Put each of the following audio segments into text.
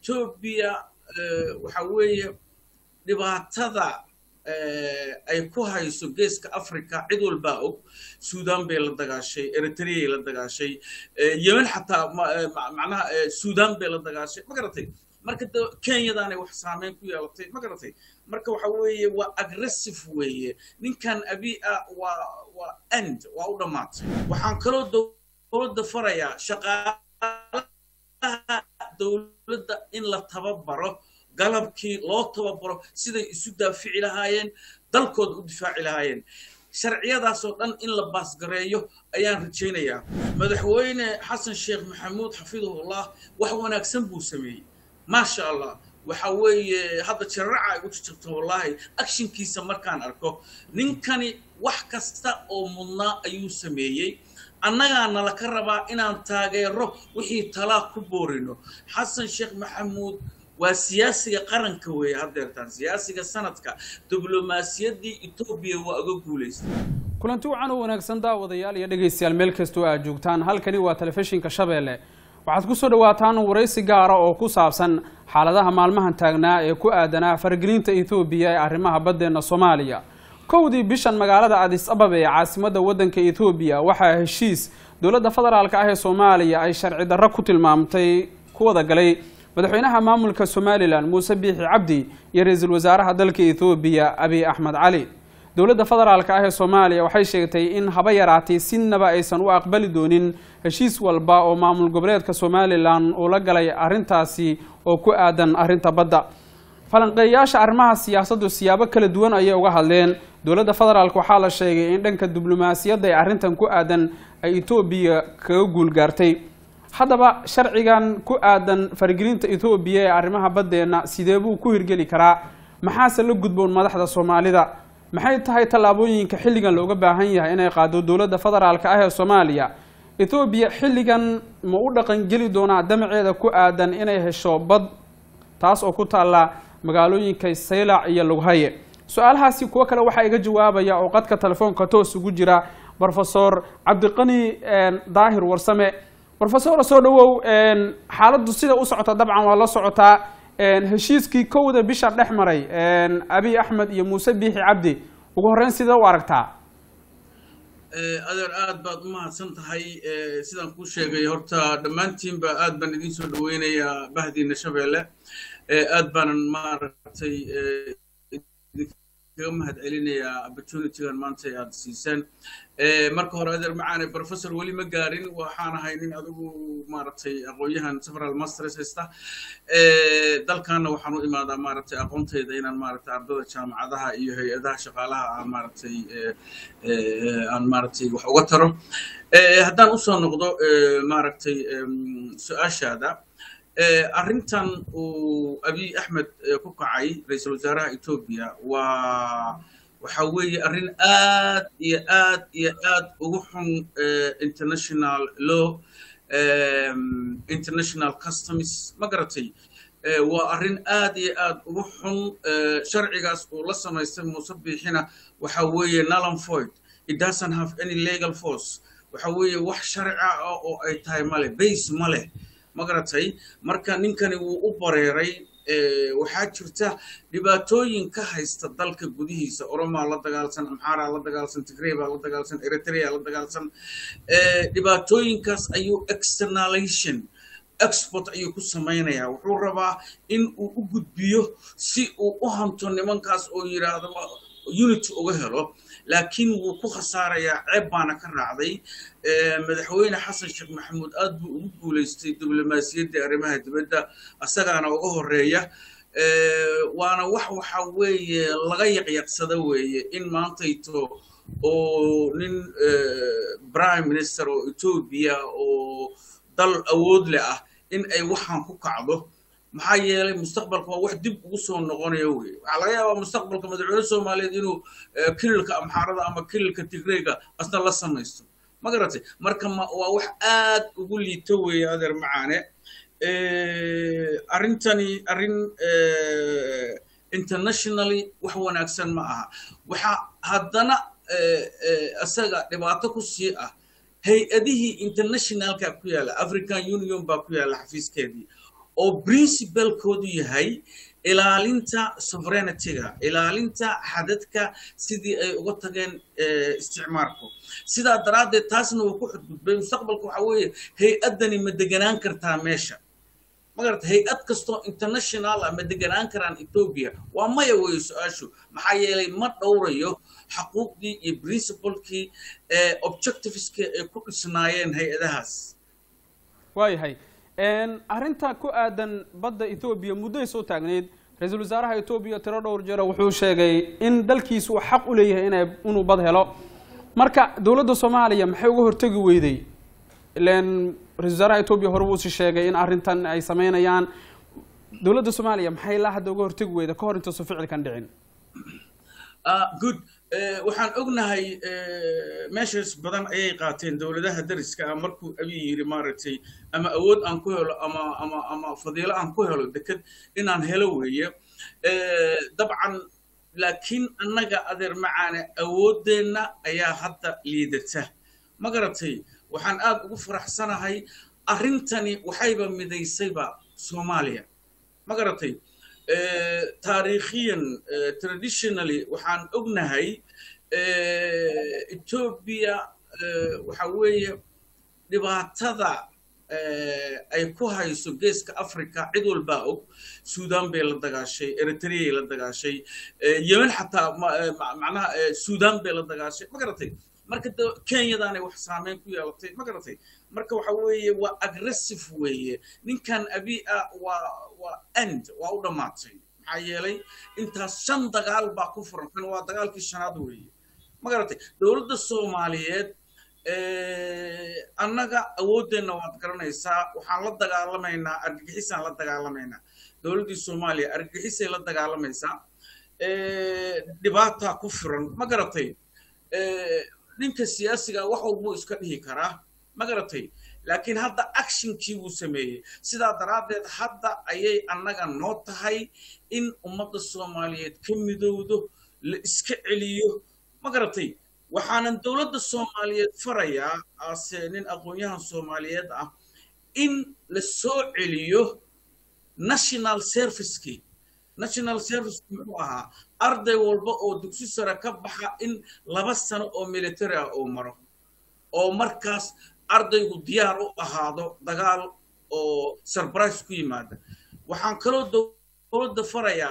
etoobiya waxa weeye dhibaatada ay ku hayso geeska africa cid walbaa og sudan bay la dagaashay eritreay la dagaashay yemen xataa macnaha sudan bay la dagaashay ma garatay marka kenyadaanay wax saameyn ku yeelatay ma garatay marka waxa weeye waa aggressive weeye ninkan abi ah waa waa end waa u dhammaatay waxaan kaloo dowladda farayaa shaqaalaha dowladda in la tababaro galabkii loo tababaro siday isu daafici lahaayeen dalkooda u difaaci lahaayeen sharciyadaasoo dhan in la baasgareeyo ayaan rajaynayaa madaxweyne xasan sheekh maxamuud xafidahullah wax wanaagsan buu sameeyey maasha allah waxa weeye hadda jararaca ay u jirto wallahi actionkiisa markaan arko ninkani wax kasta oo mudnaa ayuu sameeyey annagaana laka rabaa inaan taageero wixii talaa ku boorino xasan sheekh maxamuud waa siyaasiga qaranka weeye haddeertaan siyaasiga sanadka diblomaasiyaddii etoobiya waa uga guulaystay kulanti wacan u wanaagsan daawadayaal iyo dhegaystayaal meel kastoo aad joogtaan halkani waa telefishinka shabeelle waxaad ku soo dhawaataan waraysi gaara oo ku saabsan xaaladaha maalmahan taagnaa ee ku aadanaa faragelinta etoobiya ee arrimaha baddeenna soomaaliya kowdii bishan magaalada adis ababa ee caasimadda waddanka etoobiya waxaa heshiis dowladda federaalka ah ee soomaaliya ay sharci darro ku tilmaamtay ku wada galay madaxweynaha maamulka somalilan muuse biixi cabdi iyo ra-iisul wasaaraha dalka ethoobiya abiy axmed cali dowladda federaalka ah ee soomaaliya waxay sheegtay in haba yaraatay sinaba aysan u aqbali doonin heshiis walba oo maamul goboleedka somalilan uu la galay arrintaasi oo ku aadan arrinta badda falanqeeyayaasha arrimaha siyaasaddu siyaabo kala duwan ayay uga hadleen dowladda federaalk waxaa la sheegay in dhanka diblomaasiyadda ee arrintan ku aadan ay etoobiya kaga guulgaartay haddaba sharcigan ku aadan faragelinta etoobiya ee arrimaha baddeenna sidee buu ku hirgeli karaa maxaase la gudboon madaxda soomaalida maxay tahay tallaabooyinka xilligan looga baahan yahay inay qaado dowladda federaalka ah ee soomaaliya etoobiya xilligan ma u dhaqangeli doonaa damaceeda ku aadan inay hesho bad taas oo ku taalla magaalooyinka saylac iyo lughaye su-aalahaasi kuwo kale waxaa iga jawaabaya oo qadka telefoonka toos ugu jira rofesor cabdiqani daahir warsame rofesor soo dhawow xaaladdu sida u socota dabcan waa la socotaa heshiiskii kowda bisha dhex maray abiy axmed iyo muuse biixi cabdi ugu horreyn sidee u aragtaa adeer aad baad u mahadsan tahay sidaan kuu sheegay horta dhammaantiinba aad baan idiin soo dhaweynayaa bahdiina shabeelle aad baanan maaragtay kaga mahad celinayaa opportunitygan maanta aad siiseen marka hore adeer macaane professor weli ma gaarin waxaan ahay nin adigu maaragtay aqoon-yahan several masters haysta dalkaana waxaan u imaadaa maaragtay aqoontayda inaan maaragtay ardada jaamacadaha iyo hay-adaha shaqaalaha aan maaragtay aan maaragtay wax uga taro haddaan usoo noqdo maaragtay su-aashaada arrintan uu abiy axmed ku kacay ra-iisul wasaaraha etoobiya waa waxa weeye arrin aad iyo aad iyo aad ugu xun international law international customs ma garatay waa arrin aad iyo aad ugu xun sharcigaas uu la samaystay muuse biixina waxa weeye nalan void it doesn't have any legal force waxa weeye wax sharci ah oo ay tahay male base ma leh ma garatay marka ninkani wuu u bareeray waxaa jirta dhibaatooyin ka haysta dalka gudihiisa oromaa la dagaalsan amxaaraa la dagaalsan tigrey baa la dagaalsan eritrea la dagaalsan dhibaatooyinkaas ayuu externalization export ayuu ku samaynayaa wuxuu rabaa in uu u gudbiyo si uu u hanto nimankaas oo yidhaahdo unity uga helo laakiin wuu ku khasaarayaa ceeb baana ka raacday madaxweyne xasan sheekh maxamuud aad buu ugu guulaystay diblomaasiyaddii arrimaha dibadda asagaana uga horeeya waana wax waxa weeye laga yaqyaqsada weeye in maantayto oo nin prime minister oo etoobiya oo dal awood leh ah in ay waxaan ku kacdo maxaa yeelay mustaqbalka waa wax dib ugu soo noqonaya weye waxaa laga yaabaa mustaqbalka madaxweyne soomaaliyeed inuu kililka amxaarada ama kililka tigreyga asna la samaysto ma garatay marka waa wax aad ugu liito weeye adeer macaane arrintani arrin internationally wax wanaagsan ma aha waxaa haddana isaga dhibaato ku sii ah hay-adihii internationalka ku yaalla african union baa ku yaalla xafiiskeedii oo principalkoodu yahay ilaalinta sovereigntyga ilaalinta xadadka sidii ay uga tageen isticmaarku sidaa daraaddeed taasna wuu ku xudgudbay mustaqbalka waxa weeye hay-addani ma deganaan kartaa meesha magarata hay-ad kastoo international ah ma deganaan karaan ethoobia waa maya weeye su-aashu maxaa yeelay ma dhowrayo xaquuqdii iyo principalkii objectiveskii ay ku dhisnaayeen hay-adahaas waayahay arrinta ku aadan badda ethoobiya muddoay soo taagneyd ra-iisul wasaaraha etoobiya tiro dhowr jeero wuxuu sheegay in dalkiisu uu xaq u leeyahay ina inuu bad helo marka dowladda soomaaliya maxay uga hortegi weyday ilan ra-isul wasaaraha etoobiya hore wuusi sheegay in arrintan ay sameynayaan dowladda soomaaliya maxay ilaa hadda uga hortegi weyda ka hor intaysu ficilkan dhicin good waxaan ognahay meeshaas badan ayay qaateen dowladaha dariska ah markuu abiy yidhi maaragtay ama awood aan ku helo ama ama ama fadiilo aan ku helo deked inaan helo weeye dabcan laakiin annaga adeer macaane awooddeenna ayaa hadda liidata ma garatay waxaan aad ugu faraxsanahay arrintani waxayba midaysayba soomaaliya ma garatay taariikhiyan traditionally waxaan ognahay etoobiya waxa weeye dhibaatada ay ku hayso geeska africa cid walbaa og sudan bay la dagaashay eritreay la dagaashay yemen xataa macnaha sudan bay la dagaashay ma garatay marka kenyadaanay wax saameyn ku yeelatay ma garatay marka waxa weeye waa aggressive weeye ninkan abi ah waa waa end waa u dhammaatay maxaa yeelay intaas shan dagaal baa ku furan kan waa dagaalkii shanaad weeye ma garatay dowladda soomaaliyeed annaga awooddeenna waad garanaysaa waxaan la dagaalamaynaa argagixisaan la dagaalamaynaa dowladdii soomaaliya argagixisay la dagaalamaysaa dhibaataa ku furan ma garatay ninka siyaasiga wax walbuu iska dhihi karaa ma garatay laakiin hadda actionkii buu sameeyey sidaa daraaddeed hadda ayay annaga noo tahay in ummadda soomaaliyeed ka midowdo la iska celiyo ma garatay waxaanan dowladda soomaaliyeed farayaa ase nin aqoon-yahan soomaaliyeed ah in la soo celiyo national servicekii national serviceki muxuu ahaa arday walba oo dugsi sare ka baxa in laba sano oo military ah uu maro oo markaas ardaygu diyaar u ahaado dagaal oo surprise ku yimaada waxaan kaloo dowladda farayaa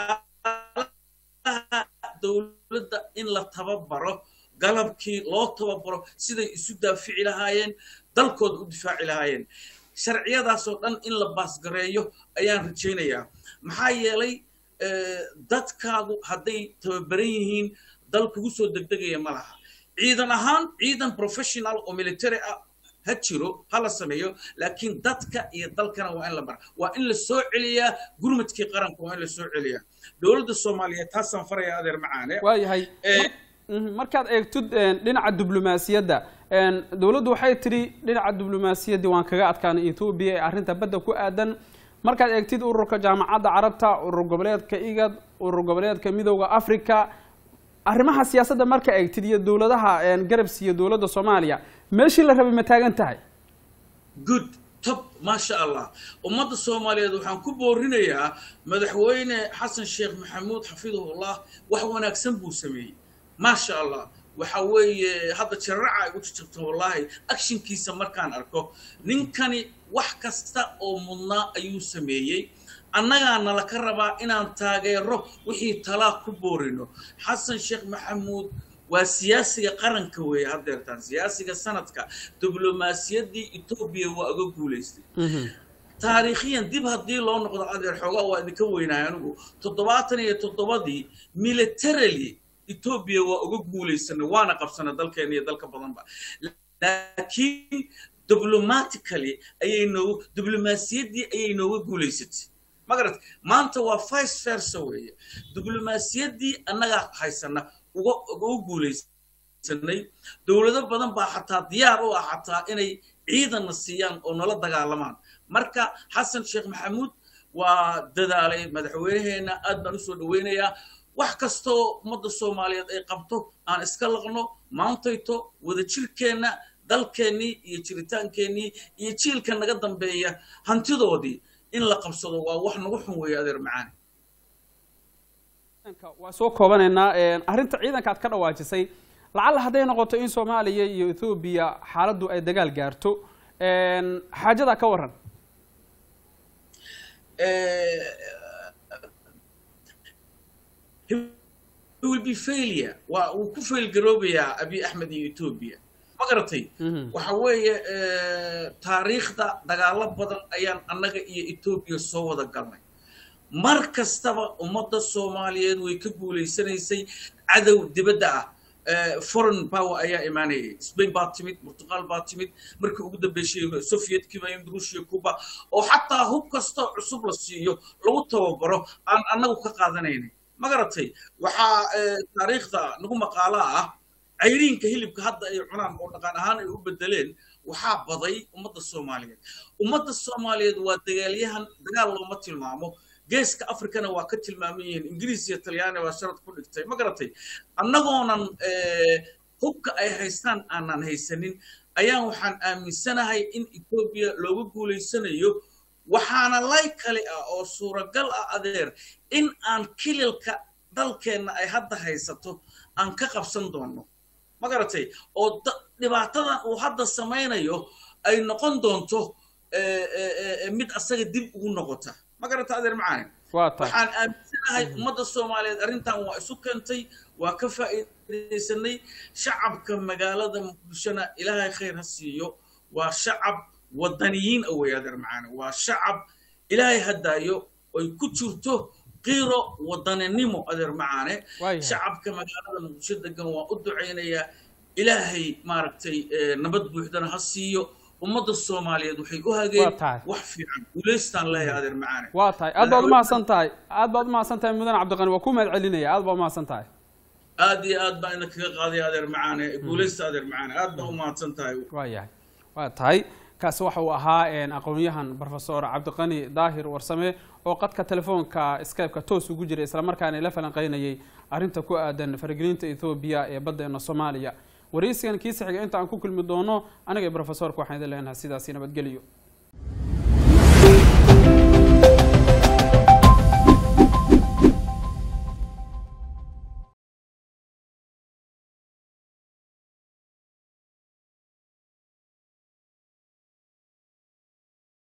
shaqaalaha dowladda in la tababaro galabkii loo tababaro siday isu daafici lahaayeen dalkooda u difaaci lahaayeen sharciyadaasoo dhan in la baasgareeyo ayaan rajaynayaa maxaa yeelay dadkaagu hadday tababaran yihiin dal kugu soo degdegaya ma laha ciidan ahaan ciidan professional oo military ah ha jiro ha la sameeyo laakiin dadka iyo dalkana waa in la bara waa in la soo celiyaa gurmadkii qaranka waa in la soo celiyaa dowladda soomaaliyeed taasaan faraya adeer macaane waayahay markaad eegtid dhinaca diblomaasiyadda dowladdu waxay tidhi dhinaca diblomaasiyaddii waan kaga adkaanay etoobiya ee arrinta badda ku aadan markaad eegtid ururka jaamacadda carabta urur goboleedka igad urur goboleedka midowda africa arrimaha siyaasadda marka eegtid iyo dowladaha garabs iyo dowladda soomaaliya meeshii la rabay ma taagan tahay good top maasha allah ummadda soomaaliyeed waxaan ku boorinayaa madaxweyne xasan sheekh maxamuud xafidahullah wax wanaagsan buu sameeyey maasha allah waxa weeye hadda jararaca ay u jirto wallahi actionkiisa markaan arko ninkani wax kasta oo mudnaa ayuu sameeyey annagaana laka rabaa inaan taageero wixii talaa ku boorino xasan sheekh maxamuud waa siyaasiga qaranka weeye haddeertaan siyaasiga sanadka diblomaasiyaddii etoobiya waa uga guulaystay taariikhiyan dib haddii loo noqdo adeer xoogaa waa idinka weynahay anigu toddobaatan iyo toddobadii militarily etoobiya waa uga guulaysanay waana qabsanay dalkeena iyo dalka badanba laakiin diblomatically ayay noogu diblomaasiyaddii ayay nooga guulaysatay magarat maanta waa vice versa weeye diblomaasiyaddii annagaa haysana uga uga guulaysanay dowlado badan baa xataa diyaar u ah xataa inay ciidanna siiyaan oo nala dagaalamaan marka xasan sheekh maxamuud waa dadaalay madaxweynaheena aad baan usoo dhaweynayaa wax kastoo ummadda soomaaliyeed ay qabto aan iska laqno maantayto wadajirkeenna dalkeennii iyo jiritaankeenii iyo jiilka naga dambeeya hantidoodii in la qabsado waa wax nagu xun weeye adeer macaane waa soo koobanaynaa arrinta ciidanka aad ka dhawaajisay lacalla hadday noqoto in soomaaliya iyo ethoobiya xaaladdu ay dagaal gaarto xaajadaa ka waran will be failure waa uu ku failgaroobayaa abiy axmed iyo etoobiya ma garatay waxa weeye taariikhda dagaalo badan ayaan annaga iyo etoobiya soo wada galnay mar kastaba ummadda soomaaliyeed way ka guulaysanaysay cadow dibadda ah foreign power ayaa imaanayay spain baa timid portugal baa timid markii ugu dambeysay sovietkii baa ruushia cuba oo xataa hub kastoo cusub la siiyo lagu tababaro aan annagu ka qaadanaynay ma garatay waxaa taariikhda nagu maqaalaa ah cayriinka hilibka hadda ay cunaan oo dhaqan ahaan ay u bedeleen waxaa baday ummadda soomaaliyeed ummadda soomaaliyeed waa dagaalyahan dagaal looma tilmaamo geeska africana waa ka tilmaaman yihiin ingiriis iyo talyaani baa sharad ku dhigtay ma garatay annagoonan hubka ay haystaan aanan haysanin ayaan waxaan aaminsanahay in etoobiya looga guulaysanayo waxaana lay kale ah oo suuragal ah adeer in aan kililka dalkeenna ay hadda haysato aan ka qabsan doonno ma garatay oo dhibaatadan uu hadda samaynayo ay noqon doonto mid asaga dib ugu noqota ma garata adeer macaani waxaan aaminsanahay ummadda soomaaliyeed arrintan waa isu keentay waa ka faa'iidaysanay shacabka magaalada muqdishona ilaahay khayr ha siiyo waa shacab wadaniyiin ah wey adeer macaani waa shacab ilaahay haddaayo ay ku jirto qiiro wadaninimo adeer macaane shacabka magaalada muqdisho degan waa u ducaynayaa ilaahay maaragtay nabad buuxdana ha siiyo ummadda soomaaliyeed waxay u hageen wax fiican guulaystaan leeyahay adeer macaane waa tahay aad baad umahadsan tahay aad baad umahadsan tahay mudan cabdiqani waa ku mahad celinaya aad baad umahadsan tahay aad iyo aad baan ina kaga qaaday adeer macaane guulaysta adeer macaane aad baa umahadsan tahay waa yahay waa tahay kaasi waxa uu ahaa aqoon-yahan profesor cabdiqani daahir warsame oo qadka telefoonka skypeka toos ugu jiray islamarkaana la falanqeynayay arrinta ku aadan faragelinta ethoobiya ee baddeena soomaaliya waraysigan kiisa xiga inta aan ku kulmi doono aniga profesorka waxaan idin leenahay sidaasi nabadgelyo